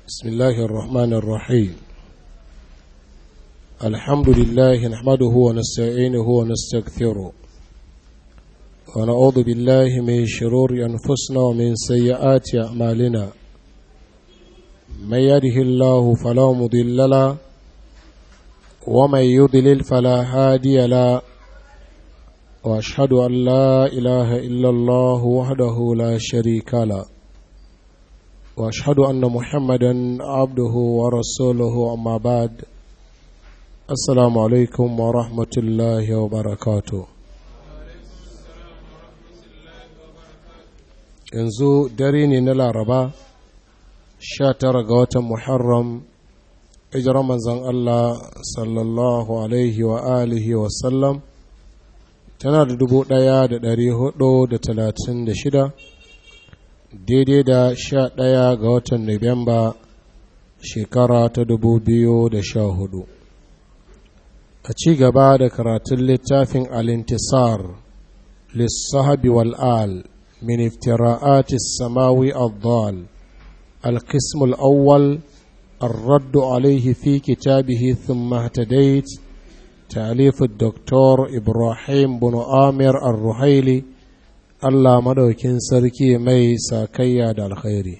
بسم الله الرحمن الرحيم الحمد لله نحمده ونستعينه ونستغفره ونعوذ بالله من شرور أنفسنا ومن سيئات أعمالنا من يده الله فلا مضل له ومن يضلل فلا هادي له واشهد ان لا اله الا الله وحده لا شريك له واشهد ان محمدا عبده ورسوله اما بعد السلام عليكم ورحمه الله وبركاته yanzu dare ne na laraba sha tara ga watan muharram hijirar manzon allah sallallahu alaihi wa alihi wasallam tana da dubu ɗaya da ɗari hudu da talatin da shida daidai da sha ɗaya ga watan nuwamba shekara ta dubu biyu da sha hudu a ci gaba da karatun littafin alintisar lissahabi wal'al min iftira'ati samawi al القسم الأول الرد عليه في كتابه ثم اهتديت تأليف الدكتور إبراهيم بن آمر الرحيلي Allah madaukin sarki mai sakayya da alkhairi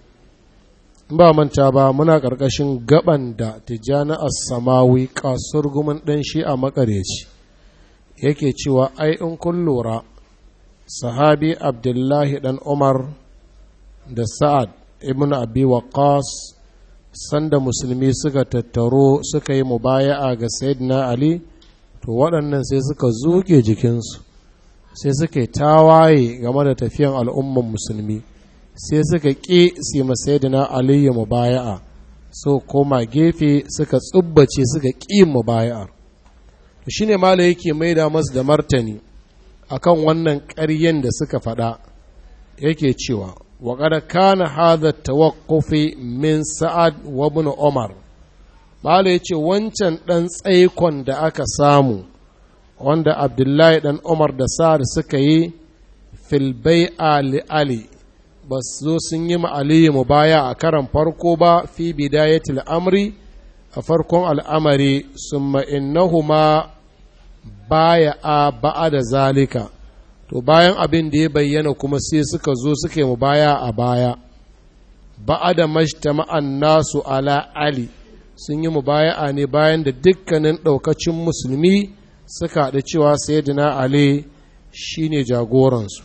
ba manta ba muna ƙarƙashin gaban da tijjani as-samawi kasurgumin ɗan shi a makareci yake cewa ai in kun lura sahabi abdullahi ɗan umar da sa'ad ibn abi waqas sanda musulmi suka tattaro suka yi mubaya'a ga sayyidina ali to waɗannan sai suka zuke jikinsu sai suka yi tawaye game da tafiyan al'umman musulmi sai suka ƙi su ma sayyidina ali ya mubaya'a so koma gefe suka tsubbace suka ƙi mubaya'ar to shine mala yake maida masu da martani akan wannan ƙaryen da suka faɗa yake cewa وقد كان هذا التوقف من سعد وابن عمر Bala ya ce wancan ɗan tsaikon da aka samu wanda Abdullahi ɗan Umar da Sa'ad suka yi filbai Ali Ali ba su zo sun yi ma'aliyu mu baya a karan farko ba fi bidayatil amri a farkon al'amari sun ma'innahuma baya a ba'a da zalika. to bayan abin da ya bayyana kuma sai suka zo suka yi baya a baya ba'a da ma'an nasu ala ali sun yi mubaya'a ne bayan da dukkanin ɗaukacin musulmi suka haɗu cewa sayyidina ali shine jagoransu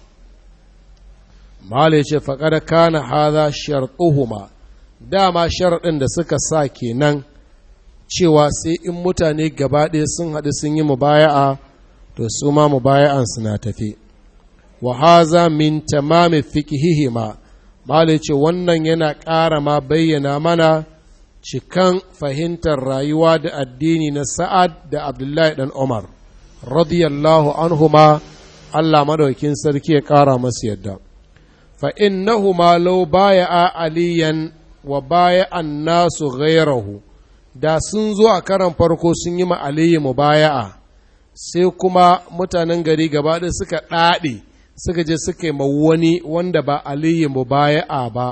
malai ce faƙar kana haza sharɗuhuma dama sharaɗin da suka sa kenan cewa sai in mutane gaba ɗaya sun haɗu sun yi mubaya'a to su ma mubaya'ansu na tafi wa haza min tamami fiqhihima malai ce wannan yana ƙara ma bayyana mana cikan fahimtar rayuwa da addini na sa'ad da abdullahi dan umar radiyallahu anhuma allah madaukin sarki ya ƙara masu yadda fa innahuma law baya'a aliyan wa baya'an nasu ghairahu da sun zo a karan farko sun yi ma aliyu mubaya'a sai kuma mutanen gari gaba ɗaya suka ɗaɗe suka je suka yi ma wani wanda ba aliyu mubaya'a ba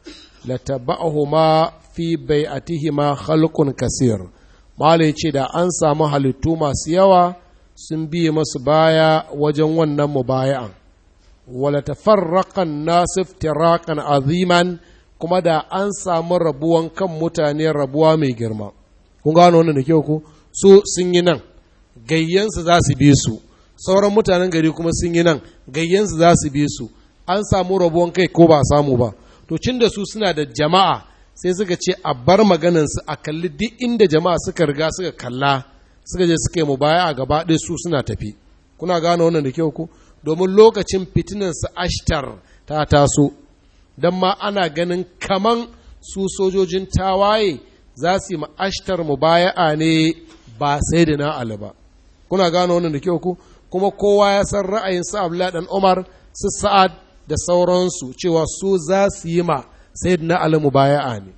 la taba'ahuma fi bai'atihima khalqun kasir mala ce da an samu halittu masu yawa sun biye masu baya wajen wannan mubaya'an wala tafarraqan nasif tiraqan aziman kuma da an samu rabuwan kan mutane rabuwa mai girma kun gano wannan da kyau ku su sun yi nan gayyansu za su bi su sauran mutanen gari kuma sun yi nan gayyansu za su bi su an samu rabuwan kai ko ba samu ba to cin da su suna da jama'a sai suka ce a bar maganansu a kalli duk inda jama'a suka riga suka kalla suka je suka yi mu baya a gaba ɗaya su suna tafi kuna gane wannan da kyau ku domin lokacin fitinan su ashtar ta taso don ma ana ganin kaman su sojojin tawaye za su yi ma ashtar mu baya'a ne ba sai da na ali ba kuna gane wannan da kyau ku kuma kowa ya san ra'ayin su Abdullahi dan Umar su Sa'ad da sauransu cewa su za su yi ma Sayyidina Ali mubaya'a ne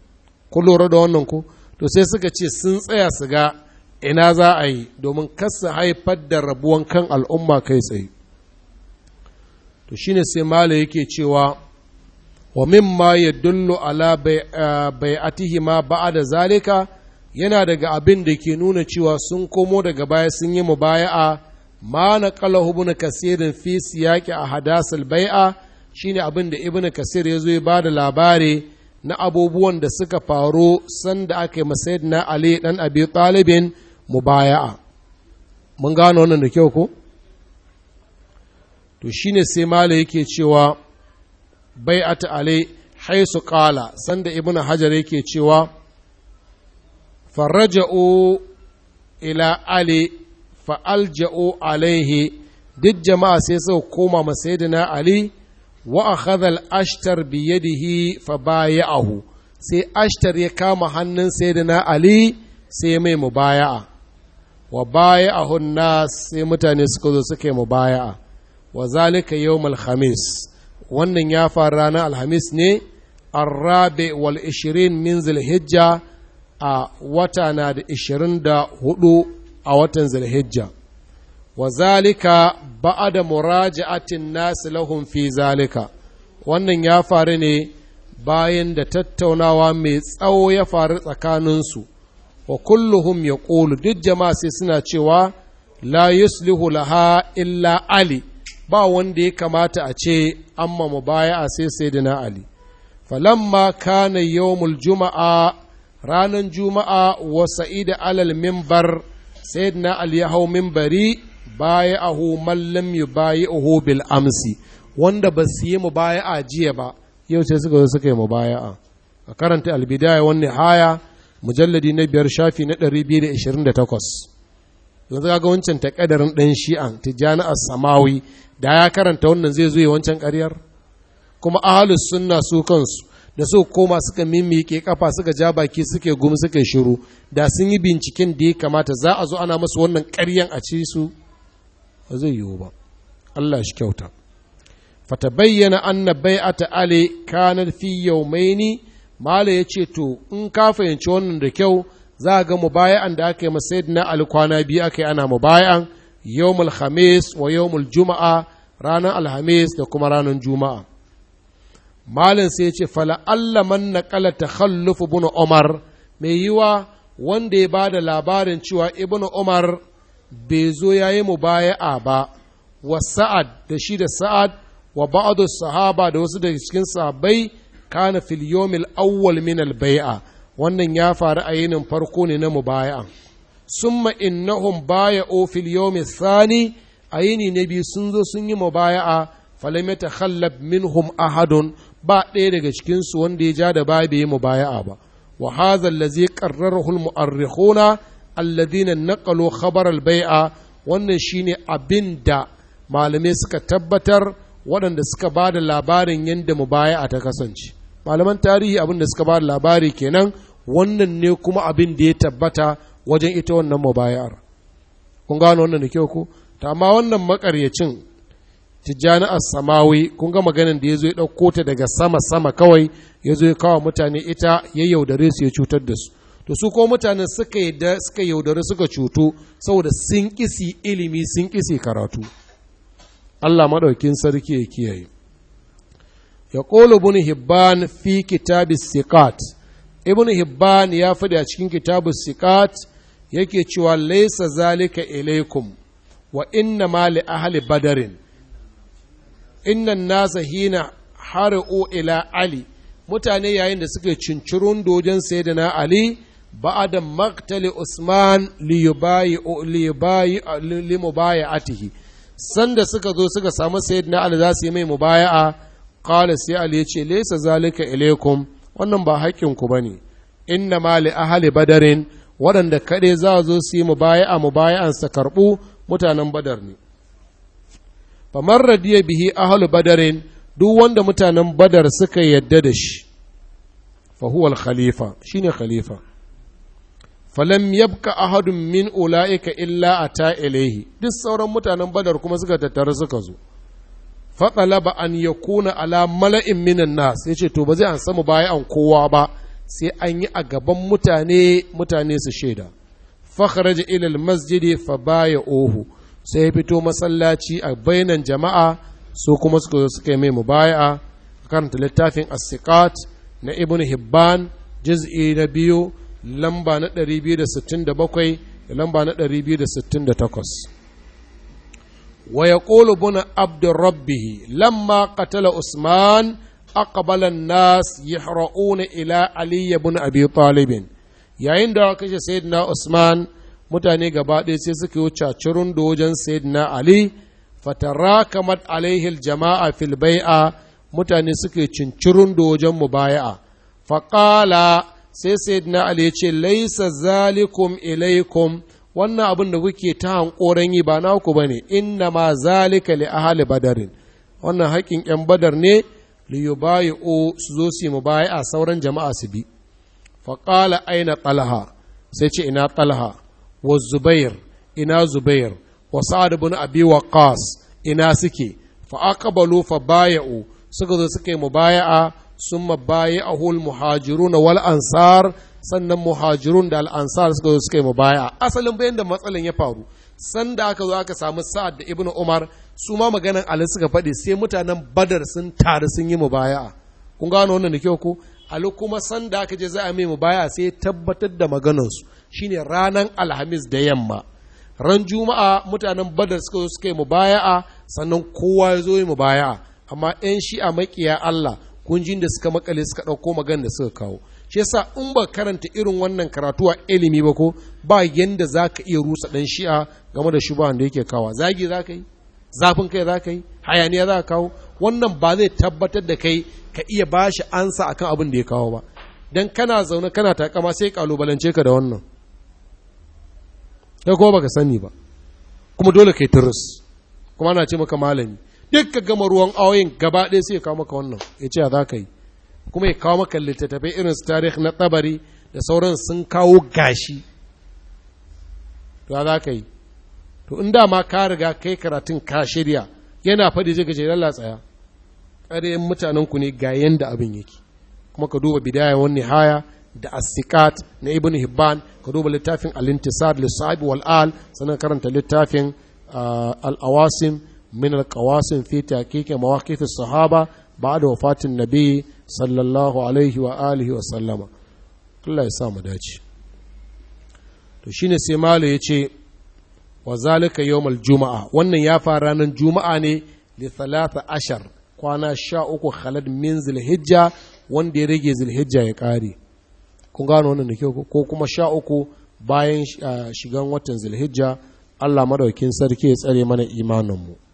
ku lura da wannan ku to sai suka ce sun tsaya su ga ina za a yi domin kasa haifar da rabuwan kan al'umma kai tsaye to shine sai mala yake cewa wa mimma yadullu ala bai'atihi ma ba'da zalika yana daga abin da ke nuna cewa sun komo daga baya sun yi mubaya'a ma na qalahu ibn kasirin fi siyaqi ahdasil bai'a shine abin da ibn kasir ya zo ya bada labari na abubuwan da suka faru sanda aka yi masayidina ali dan abi talibin mubaya'a mun gano wannan da kyau ko to shine sai mala yake cewa bai'at ali haisu qala sanda ibn hajar yake cewa faraja'u ila ali fa'alja'u alaihi duk jama'a sai suka koma masayidina ali wa akhadha al-ashtar bi yadihi fa baya'ahu sai ashtar ya kama hannun sayyidina ali sai mai mubaya'a wa baya'ahu nas sai mutane suka zo suka yi mubaya'a wa zalika yawm khamis wannan ya faru ranar alhamis ne arrabe wal 20 min zulhijja a wata na da 24 a watan zulhijja wa zalika ba'ada muraja'atin nasu lahum fi zalika wannan ya faru ne bayan da tattaunawa mai tsawo ya faru tsakaninsu wa kulluhum ya ƙolu duk jama'a sai suna cewa la yuslihu laha illa ali ba wanda ya kamata a ce amma mu baya a sai sai na ali falamma kana yawmul juma'a ranar juma'a wa sa'ida alal mimbar sayyidina ali ya hau mimbari baya ahu mallam yu baya ahu bil amsi wanda ba su yi mubaya'a jiya ba yau sai suka zo suka yi mubaya'a a karanta albidaya wani haya mujalladi na biyar shafi na 228 yanzu ga wancan takadarin ɗan shi'an tijjani as-samawi da ya karanta wannan zai zo yi wancan ƙaryar kuma ahalus sunna su kansu da su koma suka mimike kafa suka ja baki suke gumi suka shiru da sun yi binciken da ya kamata za a zo ana masu wannan ƙaryan a ci su ba zai yiwu ba Allah shi kyauta fatabayyana anna bai'ata ali kanar fi yawmaini mala yace to in ka fahimci wannan da kyau za ga mubaya'an da aka yi masayidina ali kwana biyu aka yi ana mubaya'an yawmul khamis wa yawmul juma'a ranar alhamis da kuma ranar juma'a malin sai ce fala Allah man naqala takhalluf ibn umar mai yiwa wanda ya bada labarin cewa ibn umar bai zo yayi mubaya'a ba wa sa'ad da shi da sa'ad wa ba'adu sahaba da wasu daga cikin sahabbai kana fil yawmil awwal min al bai'a wannan ya faru a yinin farko ne na mubaya'a summa innahum baya'u fil yawmil thani a yini na biyu sun zo sun yi mubaya'a falam yatakhallab minhum ahadun ba ɗaya daga cikin su wanda ya ja da ba bai yi mubaya'a ba wa hadha allazi qarrarahu al mu'arrikhuna alladhina naqalu khabar al bai'a wannan shine abinda malamai suka tabbatar waɗanda suka ba da labarin yadda mubaya'a ta kasance malaman tarihi abin da suka ba da labari kenan wannan ne kuma abin da ya tabbata wajen ita wannan mubaya'ar kun gano wannan da kyau ko ta amma wannan makaryacin tijjani as-samawi kun ga maganin da ya zo ya ɗauko ta daga sama sama kawai ya zo ya kawo mutane ita ya yaudare su ya cutar da su to su ko mutanen suka suka yaudare suka cuto saboda sun kisi ilimi sun kisi karatu Allah maɗaukin sarki ya kiyaye. Ya ƙolo ibn Hibban fi kitabi sikat Ibn Hibban ya faɗi a cikin kitabu sikat yake cewa laisa zalika ilaikum wa inna ma li ahli badarin innan nasa hina har'u ila Ali mutane yayin da suke cincirun dojen sayyidina Ali ba'da maktali Usman li yubayi li mubayatihi sanda suka zo suka samu sayyidina Ali za su yi mai mubaya'a qala sai Ali ya ce laysa zalika ilaikum wannan ba haƙƙin ku bane inna ma li ahli badarin waɗanda kaɗai za zo su yi mubaya'a mubaya'an sa karɓu mutanen badar ne famar radiya bihi ahlu badarin duk wanda mutanen badar suka yadda da shi fa huwa al-khalifa shine khalifa falam yabka ahadun min ula'ika illa ata ilaihi duk sauran mutanen badar kuma suka tattara suka zo faɗalaba an ya kuna ala mala'in minan nas ya ce to ba zai an samu baya an kowa ba sai an yi a gaban mutane mutane su shaida fakharaja ilal masjidi fa baya ohu sai ya fito masallaci a bainan jama'a su kuma suka zo suka yi mai mubaya'a karanta littafin as-siqat na ibn hibban juz'i na biyu lamba na 267 da lamba na 268 wa yaqulu buna abdur rabbih lamma qatala usman aqbala an-nas yahra'una ila ali ibn abi talib yayin da kashe sayyidina usman mutane gaba ɗaya sai suka yi cacirun da wajen sayyidina ali fatarakamat alaihi jama'a fil bai'a mutane suke cincirun da wajen mubaya'a faƙala sai sayyidina ali ya ce laisa zalikum ilaikum wannan abin da kuke ta hankoran yi ba naku bane inna ma zalika li ahli badarin wannan haƙƙin yan badar ne li yubayi'u su zo su yi mubaya'a sauran jama'a su bi faƙala aina talha sai ce ina talha wa zubair ina zubair wa sa'ad ibn abi waqqas ina suke fa aqbalu fa baya'u suka zo suka yi mubaya'a summa baya'ahu al muhajirun wal ansar sannan muhajirun da al ansar suka zo suka yi mubaya'a asalin bayan da matsalan ya faru sanda aka zo aka samu sa'ad da ibn umar su ma maganan ali suka faɗi sai mutanen badar sun taru sun yi mubaya'a kun gano wannan da kyau ko ali kuma sanda aka je za a mai mubaya'a sai tabbatar da maganansu shine ranar alhamis da yamma ran juma'a mutanen badar suka zo suka yi mubaya'a sannan kowa ya zo yi mubaya'a amma yan shi'a makiya Allah kunjin da suka makale suka ɗauko magana da suka kawo shi yasa in ba karanta irin wannan karatu a ilimi ba ko ba yanda za ka iya rusa ɗan shi'a game da shubahan da yake kawa zagi za ka yi zafin kai za ka yi hayaniya za ka kawo wannan ba zai tabbatar da kai ka iya ba shi ansa akan abin da ya kawo ba dan kana zaune kana takama sai kalubalance ka da wannan kai kuma baka sani ba kuma dole kai turus kuma ana ce maka malami duk ka gama ruwan awoyin gaba ɗaya sai ya kawo maka wannan ya ce za ka yi kuma ya kawo maka littattafai irin su tarih na tsabari da sauran sun kawo gashi to za ka yi to in ma ka riga kai karatun ka shirya yana faɗi zai gaje lalla tsaya ƙarayen mutanen ku ne ga yanda abin yake kuma ka duba bidaya wani haya da asikat na ibn hibban ka duba littafin al-intisar lissabi wal al sannan karanta littafin al-awasim min al-qawasim fi taqiqi mawaqif as-sahaba ba'da wafatin nabi sallallahu alaihi wa alihi wa sallama Allah ya sa mu dace to shine sai malo yace wa zalika yawmal juma'a wannan ya fara ranar juma'a ne li thalatha ashar kwana sha uku khalad min zilhijja wanda ya rage zilhijja ya kare kun gano wannan da kyau ko kuma sha uku bayan shigan watan zilhijja Allah madaukin sarki ya tsare mana imaninmu